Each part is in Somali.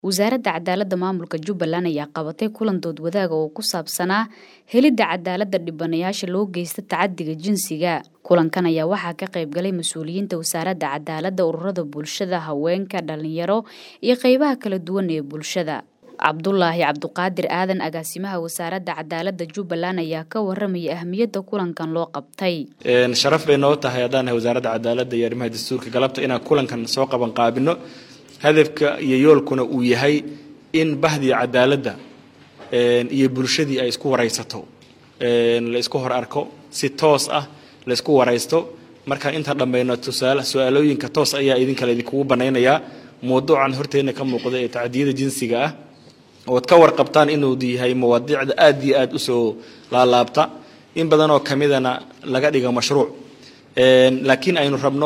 wasaaradda cadaaladda maamulka jubbaland ayaa qabatay kulan dood wadaaga oo ku saabsanaa helidda cadaaladda dhibanayaasha loo geysta tacadiga jinsiga kulankan ayaa waxaa ka qayb galay mas-uuliyiinta wasaaradda cadaaladda ururada bulshada haweenka dhalinyaro iyo qeybaha kala duwan ee bulshada cabdulaahi cabduqaadir aadan agaasimaha wasaaradda cadaaladda jubbaland ayaa ka waramaya ahmiyadda kulankan loo qabtay sharaf bay noo tahay haddaan nahay wasaaradda cadaaladda iyo arrimaha dastuurka galabta inaan kulankan soo qaban qaabino hadafka iyo yoolkuna uu yahay in bahdii cadaaladda iyo bulshadii ay isku waraysato la isku hor arko si toos ah la isku waraysto markaan inta dhammayno tusaale su-aalooyinka toos ayaa idinkale idinkugu banaynayaa mawduucan horteenna ka muuqda ee tacdiyada jinsiga ah ood ka warqabtaan inuu yahay mawaadiicda aad iyo aad usoo laalaabta in badanoo kamidana laga dhigo mashruuc laakiin aynu rabno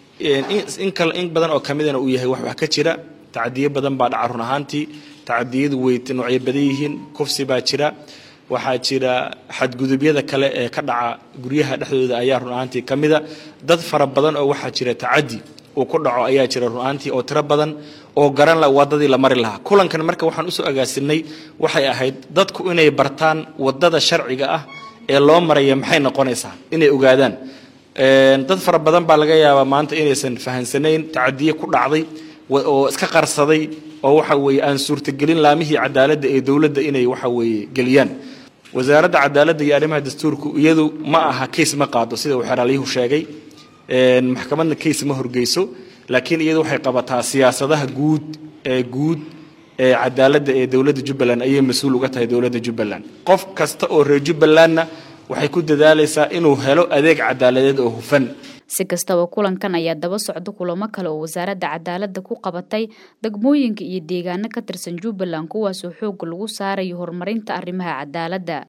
in badan oo kamidana uu yahay wax wax ka jira tacadiyo badan baa dhaca run ahaantii tacadiyadu way noocyo badan yihiin kufsi baa jira waxaa jira xadgudubyada kale ee ka dhaca guryaha dhexdooda ayaa run ahaantii kamida dad fara badan oo waxaa jira tacadi uu ku dhaco ayaa jira run ahaantii oo tiro badan oo garan la wadadii la mari lahaa kulankan marka waxaan usoo agaasinay waxay ahayd dadku inay bartaan wadada sharciga ah ee loo maraya maxay noqonaysaa inay ogaadaan dad fara badan baa laga yaabaa maanta inaysan fahansanayn tacadiye ku dhacday oo iska qarsaday oo waxa weeye aan suurtagelin laamihii cadaaladda ee dowladda inay waxa weeye geliyaan wasaaradda cadaaladda iyo arrimaha dastuurku iyadu ma aha kays ma qaado sida uu xeraalyuhu sheegay maxkamadna kays ma horgeyso laakiin iyadu waxay qabataa siyaasadaha guud ee guud ee cadaaladda ee dowladda jubbaland ayay mas-uul uga tahay dowladda jubbaland qof kasta oo reer jubbalandna waxay ku dadaalaysaa inuu helo adeeg cadaaladeed oo hufan si kastaba kulankan ayaa daba socda kulamo kale oo wasaaradda cadaaladda ku qabatay degmooyinka iyo deegaano ka tirsan jubbaland kuwaasoo xoogga lagu saarayo horumarinta arrimaha cadaaladda